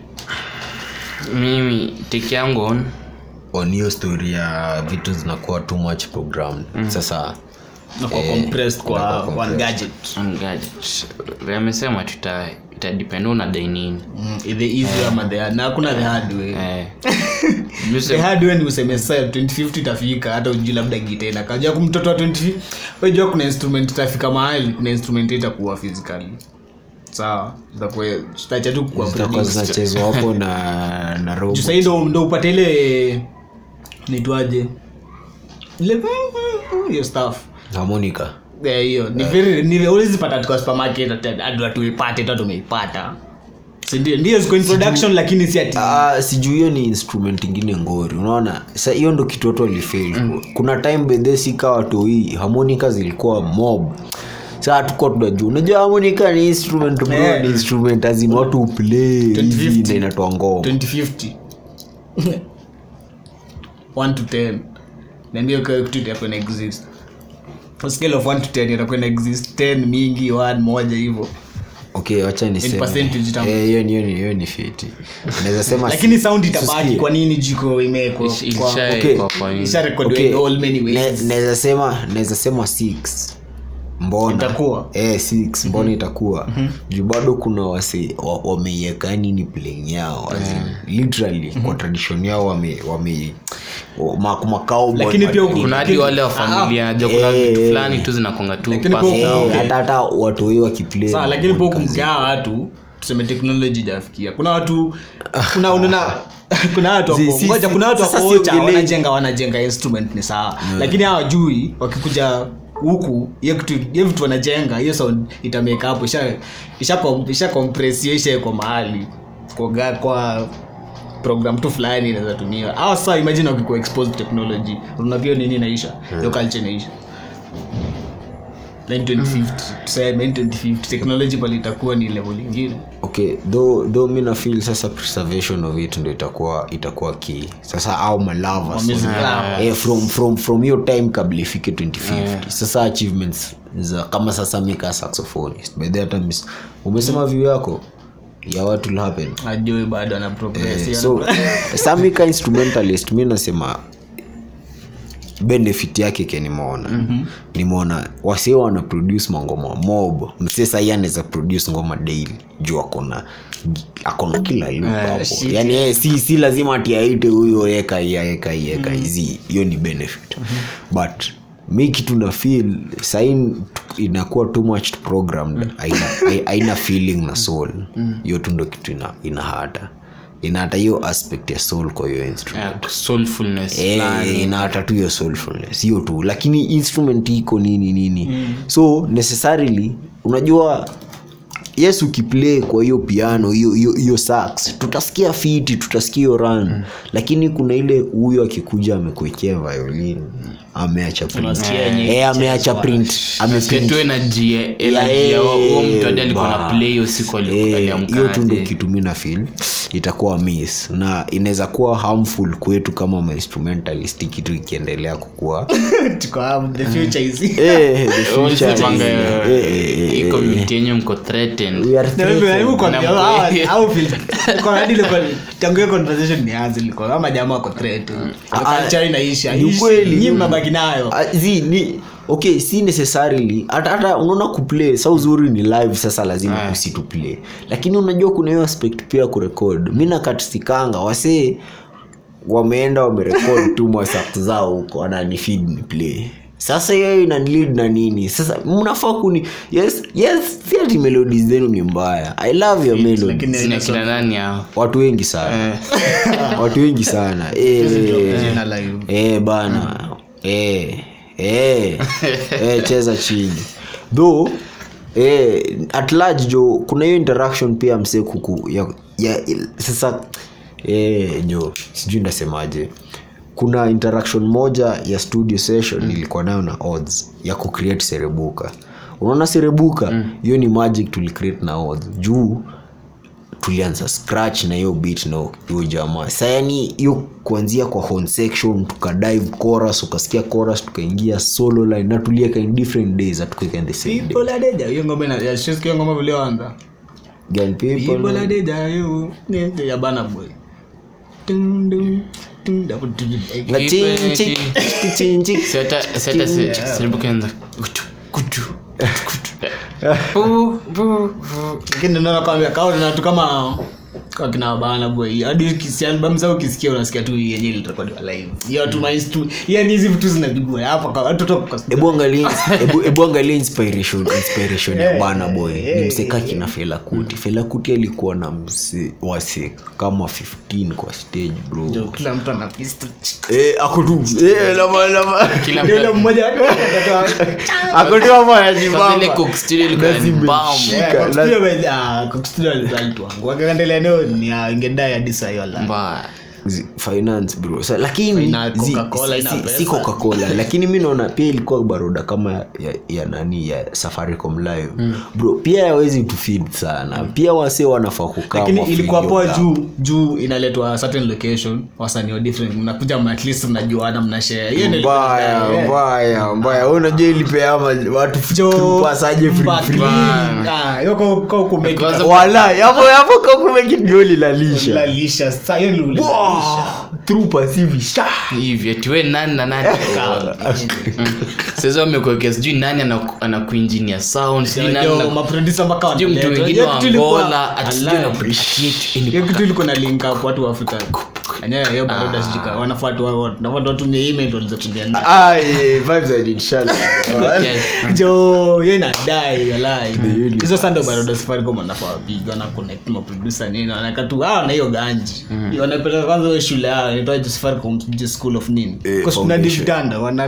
mimi teki yangu on on hiyo story ya vitu zinakuwa too much programmed sasa na kwa Eh, compressed kwa inakuwa one compressed. gadget on gadget Vile amesema tuta itadepend unadai nini mm, the easy ama the hard na hakuna the hard way eh. the Juse- hard way ni useme sasa 2050 itafika hata ujui labda gita inakaja kumtoto wa 20 wajua kuna instrument itafika mahali kuna instrument itakuwa physically sawa zitakuwa zitacha tu kuwa zitakuwa produced. zinachezwa hapo na na juu robot. sahii ndo ndo upate ile nitwaje ile hiyo stuff harmonica Yeah, hiyo ni very ni huwezi pata tu kwa supermarket hata- hadi watu ipate tu tumeipata si ndio ndio ziko in production lakini si ati Ah, sijui hiyo ni instrument ingine ngori unaona sa hiyo ndo kitu watu walifail kuna time bedhe sika watoi harmonica zilikuwa mob saa tukuwa tunajua unajua harmonica ni instrument bro Yeah. ni instrument azima watu uplay hivi 2050. na inatoa ngoma 2050 1 to 10 niambia kwa kitu itakuwa na exist on scale of 1 to 10 itakuwa na exist 10 mingi 1 moja hivyo okay wacha niseme. percentage itamu- Eh, hiyo ni hiyo ni hiyo ni fiti naweza sema lakini si- sound itabaki Usikie. kwa nini jiko imewekwa Ish- kwa- isha- okay. kwa- kwa nini? isharekodiwa Okay, in all many ways ne- naweza sema naweza sema six mbona Itakuwa? eh, six mbona itakuwa juu bado kuna wase wa- wameiweka yani ni playing yao as in, literally kwa tradition yao wame wame wa- ma- makao Lakini pia huku- kuna hadi wale wa familia najua kuna Eh, vitu eh. fulani tu zinakonga tu Lakini pass pia- down. Okay. hata hata watu wao wakiplay sawa lakini po kumgaa watu tuseme teknoloji ijafikia kuna watu kuna unaona kuna watu Si- wako si- ngoja si- kuna watu sasa wako ocha siongelei- wanajenga wanajenga instrument ni sawa lakini hawajui wakikuja huku hiyo kitu hiyo vitu wanajenga hiyo sound itameka hapo isha isha kom- isha compress hiyo isha kwa mahali kwa ga- kwa program tu fulani inaweza tumiwa au sasa imagine wakikuwa exposed to technology unavyo nini inaisha hiyo culture inaisha 1950 tuseme 1950 technology pale itakuwa ni level ingine okay though though mi nafeel sasa preservation of it ndo itakuwa itakuwa key sasa au malava music lover. eh, from from from hiyo time kabla ifike 2050 sasa achievements za kama sasa mika saxophonist by the hata mis- umesema view yako ya what will happen ajui bado ana progress Eh, so samika instrumentalist mi nasema benefit yake ke nimeona mm-hmm. nimeona wasee wana produce mangoma mob msee sahii anaweza produce ngoma daily juu akona akona kila loop hapo shit. yani eh, si, si lazima ati aite huyo eka hii, eka hii, eka hizi hiyo ni benefit but mi kitu na feel sahii inakuwa too much programmed haina, haina feeling na soul hiyo tu ndo kitu ina, ina hata ina hata hiyo aspect ya soul kwa hiyo instrument Yeah, soulfulness Eh, fulani. inaata tu hiyo soulfulness hiyo tu lakini instrument iko nini nini mm. so necessarily unajua yes ukiplay kwa hiyo piano hiyo hiyo hiyo sax tutasikia fiti tutasikia hiyo run mm. lakini kuna ile huyo akikuja amekuekea violin ameacha print Unasikia yenye eh ameacha print ameprint tu energy Yeah, energy ya huo mtu hadi alikuwa na ba. play hiyo siku Eh, aliamka hiyo tu ndo kitu mi na feel itakuwa miss na inaweza kuwa harmful kwetu kama mainstrumentalist kitu ikiendelea kukua Tuko hapo, the future is here. Eh, the future is- eh, eh, eh, hii eh, community yenye mko threatened we are Na mimi najaribu kuambia, Na hawa- mkwe- hao feel- niko hadi nilikuwa- tangu hiyo conversation nianze nilikuwa kama jamaa wako threat. Ndio Ah, culture inaisha. ni Ishi. ukweli. Nyinyi mnabaki nayo. Ah, zi ni okay si necessarily hata hata unaona kuplay sa uzuri ni live sasa lazima Ah. usituplay lakini unajua kuna hiyo aspect pia ya kurekod mi nakatisikanga wasee wameenda wamerekod tu masakt zao huko wananifid ni play sasa hiyo inanilid na nini sasa mnafaa kuni yes yes si ati melodies zenu ni mbaya i love your melodies Lakini sina kina nani hao watu wengi sana watu wengi sana eh, Jina live. eh, bana eh, eh, eh, cheza chini though eh, at large jo kuna hiyo interaction pia msee kuku ya, ya, sasa eh, jo sijui ndasemaje kuna interaction moja ya studio session mm. nilikuwa nayo na odds ya kucreate serebuka unaona serebuka hiyo ni magic tulicreate na odds juu tulianza scratch na hiyo beat na hiyo jamaa sa yani hiyo kuanzia kwa horn section tukadive chorus ukasikia chorus tukaingia solo line na tulieka in different days hatukuweka in the same day People are dead. Hiyo ngoma ina- ya Shizky, hiyo ngoma vilioanza. Girl People people are dead, you. Ni- ya Burna Boy. Dun, dun, dun, dun, dun. na ching, ching, ching, ching. Si hata- si hata si- siribu kianza kutu, kutu, kutu. Bu, bu, bu. lakini naona kwambia kawa na watu kama kwa kina bana boy hadi ukisikia album zao ukisikia unasikia tu yenyewe ilirekodiwa live hiyo tu mainstru yani hizi vitu zinapigwa hapa kwa watu toka kwa Ebu angalia ebu, ebu angalia inspiration inspiration ya bana boy ni msekaki na fela kuti fela kuti alikuwa na mse wase kama 15 kwa stage bro Ndio, kila mtu ana pistol eh ako tu eh lama lama Kila ndio yule mtu- mmoja ako tu hapo Sasa ile anajibamba Coke Studio ilikuwa ni bam. Shika, la- wakaendelea neo ni ah, ingedai hadi saa hiyo la Mbaya. Zi- finance bro Sa, lakini Ina zi- Coca-Cola, si- ina si- pesa. si coca-cola lakini mi naona pia ilikuwa baroda kama ya, ya nani ya safaricom live bro pia yawezi tufid sana pia wase wanafaa kukaa lakini wafeel ilikuwa hiyo poa gap. juu juu inaletwa certain location wasanii wa different mnakuja ma- at least mnajuana mnashare hiyo ndio mbaya ilikuwa- eh. mbaya mbaya Wewe unajua ilipeama watu Jo- pasaje free Mbaki. free Ah, hiyo kwa- kwa kumake Kwanza- wala yapo yapo kakumekidndio lilalisha lalisha sa hiyo ndio lalisha. through passive sha hivi ati we nani na nani sasa wamekuwekea sijui nani anaku- anakuinjinia sound sijui nani Yo, ana- maproducer mpaka sijui mtu wanaletwa. wengine Hiyo wa kitu ilikuwa- angola ati sijui Alai. ana appreciate any hiyo kitu ilikuwa na link up watu wa afrika Enyewe, hiyo baroda sijika wanafuata wa- wa- nafuata watumie email walizo kujiandaa. ah eh, vibes are inshallah Yeah. jo hiyo inadai walai hizo sasa ndio baroda safaricom wanafaa wapiga wana connect ma producer nini wanaweka tu hao na hiyo ganji wanapeleka kwanza hiyo shule yao inaitwa safaricom sijui school of nini Eh, kwa kuna foundation. vitanda wana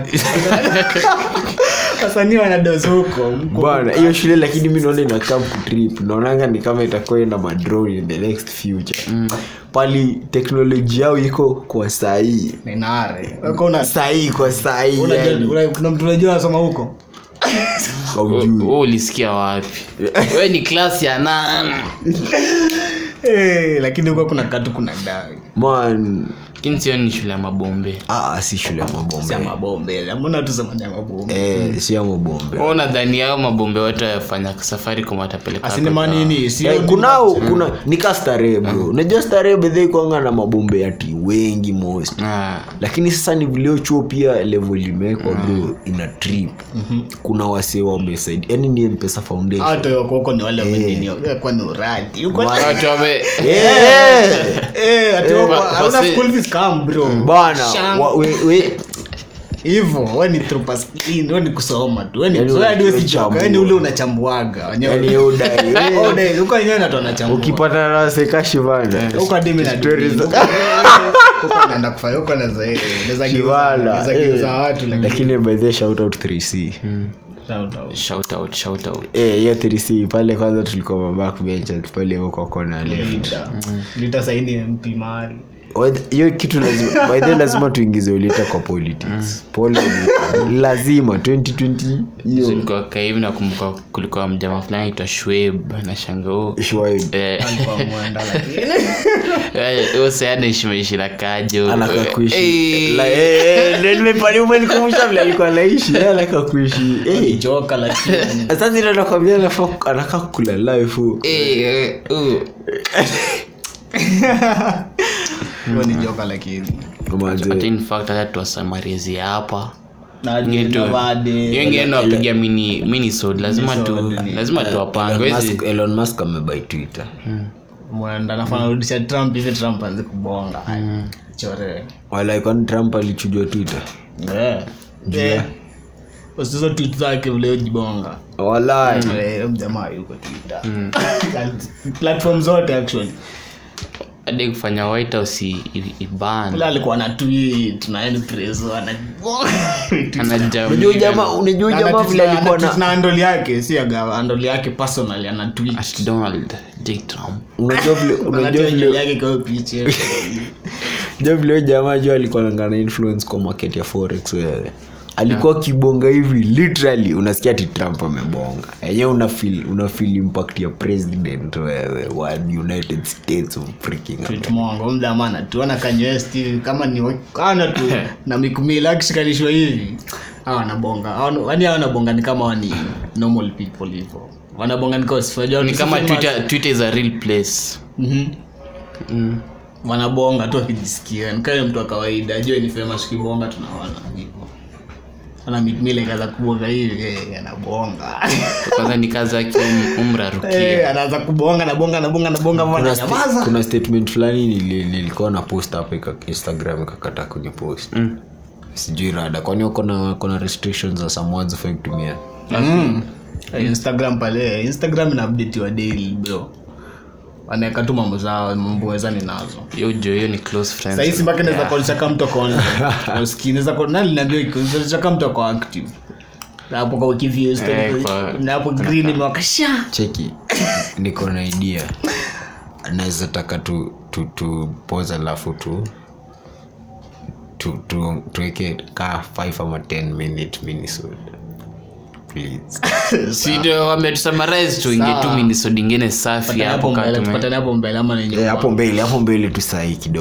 wasanii wanadozi huko huko. bana hiyo shule lakini mi naona inakaa kutrip naonanga ni kama itakuwa ina madrone in the next future pali teknoloji yao iko kwa sahii Na inaare Wako una- sahii kwa sahii unajua- yani. una- kuna mtu unajua anasoma huko Haujui. wewe ulisikia wapi we ni klasi ya nane Eh, lakini huko kuna katu kuna dai man lakini sio ni shule ya mabombe ah, si shule ya mabombe ya mabombe amuna tu sema ya mabombe eh, si ya mabombe Wewe unadhani yao mabombe wote wafanya safari kama watapeleka asinema watoto nini sio Eh, kunao kuna nika starehe bro unajua starehe bedhe kwanga na mabombe ati wengi most Ah, lakini sasa ni vilio chuo pia level imewekwa bro ina trip kuna wasee wamesaidi yani ni mpesa foundation hata wako huko ni wale wamenini kwa ni uradi huko watu wame Eh, eh ati wako Wa- hauna wase- school fees come bro bana Shang. wa- we- we- hivyo wewe ni through pass clean wewe ni kusoma tu wewe ni Yaani wewe hadi wewe si unachambua. joka yani ule unachambuaga wenyewe yani yeye udai, we- oh dai huko wenyewe ndo anachambua ukipata na sekashi bana huko hadi mimi na Stories za- huko naenda kufanya huko na zaidi naweza Kiwala, naweza eh. geuza watu lakini lakini by the way, shout out 3c Shout out. shout out shout out Eh, hiyo 3c pale kwanza tulikuwa mabackbenchers pale huko kona left Lita. Lita saini mp mahali Whether- hiyo kitu lazima by the way lazima tuingize ulita kwa politics Poli- lazima 2020 hiyo Nilikuwa kaa hivi nakumbuka kulikuwa mjama fulani aitwa shweb na shangao Shwaib. alikuwa mwenda lakini huyo sayanaishi na kajo anaka kuishi Eh, La- eh, eh, ndio nimepali umenikumbusha vile alikuwa anaishi yeye anaka kuishi Eh, joka lakini sasa ndio nakwambia anafaa anaka kula life huko. eh, eh, uh. hiyo ni joka lakini Manze, Hata in fact hata tuwasamarizi hapa na Ingine tu- Vade. hiyo ingine nawapiga mini minisode lazima tu Minisode ni- lazima tuwapange Elon wezi Musk- Elon Musk amebai twitter mwenda nafana rudisha trump hivi trump anze kubonga chore wala kwani trump alichujwa twitter Eh. Eh. Usizo tweet zake vile ujibonga wala Eh, mjamaa yuko twitter platform zote actually hadi kufanya white house i- i- iban ule alikuwa na tweet na yani preso unajua jamaa unajua jamaa vile alikuwa na na andoli yake si aga andoli yake personally ana tweet donald j trump unajua vile unajua Anatoa vile nywele yake kwa picha unajua vile huyo jamaa juu alikuwa nangana influence kwa market ya forex wewe alikuwa akibonga hivi literally unasikia ati trump amebonga enyewe una feel una feel impact ya president wewe wa united states of freaking America. mongo mdamana tuona kanywesti kama ni ana tu na mikumila akishikanishwa hivi hawa wanabonga Hawa- yaani hawa wanabonga ni kama wani normal people hivyo wanabonga ni cause unajua ni kama ukisema- twitter, twitter is a real place Mhm. mm. wanabonga tu akijisikia nikae mtu wa kawaida jue ni famous kibonga tunaona hivyo ana mikmila ikaza kubonga hivi eh, anabonga kwanza ni kazi yake um- umrarukia Eh, anaanza kubonga nabonga nabonga nabonga kuna, mbona sta- nyamaza kuna statement fulani nili- nilikuwa na post hapa ika- instagram ikakata kwenye post Mm. sijui rada kwani wako na kuna restrictions za some words hufai kutumia Mm. Eh, instagram pale instagram ina update wa daily bro wanaweka tu mambo zao mambo wezani nazo hiyo jo hiyo ni close friends sahisi mpaka naweza kuonyesha kama mtu ako online. Usikii, naweza ku- nani niambia kuonyesha kama mtu ako active Na hapo kwa wiki views Eh, kwa- na hapo green imewakasha cheki niko na idea naweza taka tu tu, tu pose alafu tu tu tu tuweke kaa 5 ama 10 minute minisode please sido wametusamarize tuingie tu Sawa. minisode ingine safi Patane hapo hapo mbele katume tupatane hapo mbele ama nenye Eh, hapo mbele hapo mbele tu sahii kidogo